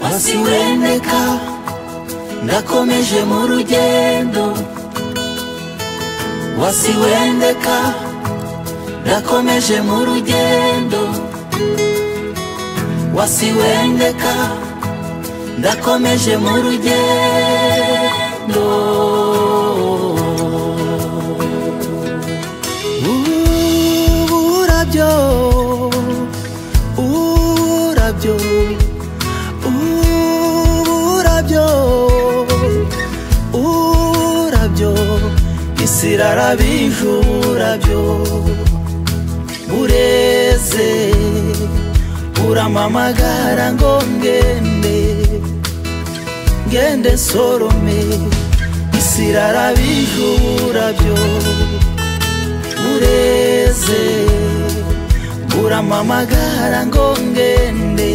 umunsi wendeka ndakomeje mu rugendo wasi wendeka ndakomeje mu rugendo wasi wendeka ndakomeje mu rugendo urabyo urabyo urabyo urabyo isi irarabije urabyo bureze uramamagara ngo ngende ngende sorome isi irarabije urabyo bureze uramamagara ngo ngende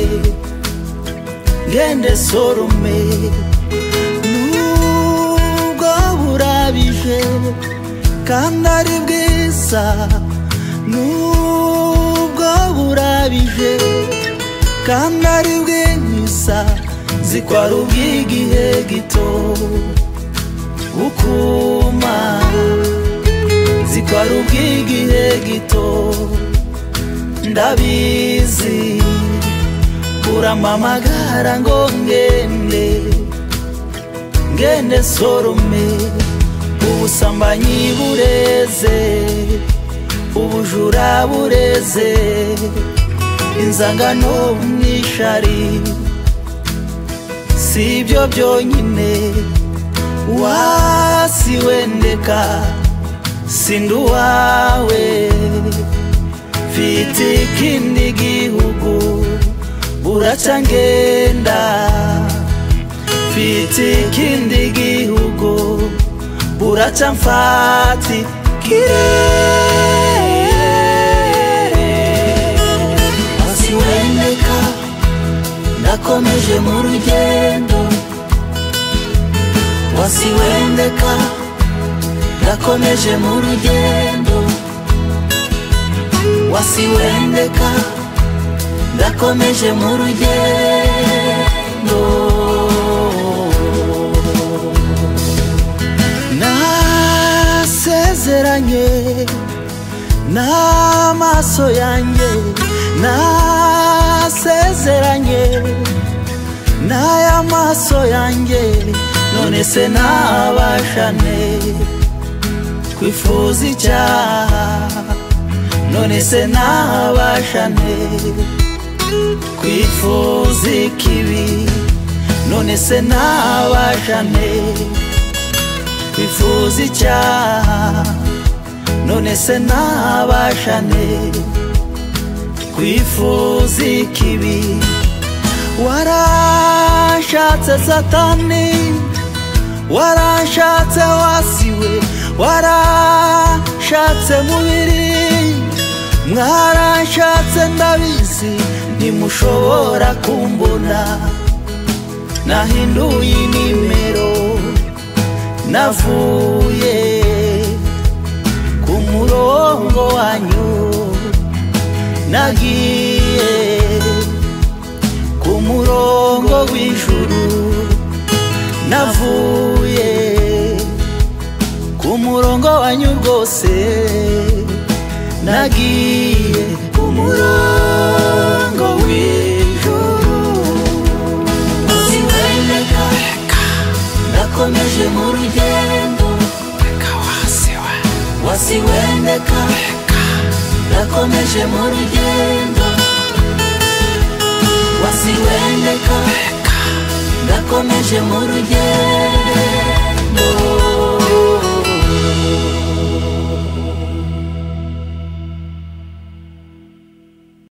ngende sorome nubwo burabije kandi ari bwiza nubwo burabije kandi ari bwiza zikwara ubw'igihe gito gukuma zikwara ubw'igihe gito ndabizi uramamagara ngo ngende ngende sorome ubusambanyi bureze ubujura bureze inzangano umwishari si ibyo byonyine wasi wendeka sindi uwawe mfite ikindi gihugu buraca ngenda mfite ikindi gihugu buraca mfati kirere hasi wendeka ndakomeje mu rugendo wasi wendeka ndakomeje mu rugendo wasi wendeka ndakomeje mu rugendo nasezeranye n'amaso yanjye nasezeranye n'aya maso yanjye none se nabashane kwifuza icyaha none se nabashane kwifuza ikibi none se nabashane kwifuza icyaha none se nabashane kwifuza ikibi warashatse satani warashatse wasiwe warashatse mubiri mwarashatse ndabizi ntimushobora kumbona nahinduye inimero navuye ku murongo wanyu nagiye ku murongo w'ijuru navuye ku murongo wanyu rwose nagiye ku murongo w'ijoro uzi wendeka ndakomeje mu rugendo wasi wendeka ndakomeje mu rugendo wasi wendeka ndakomeje mu rugendo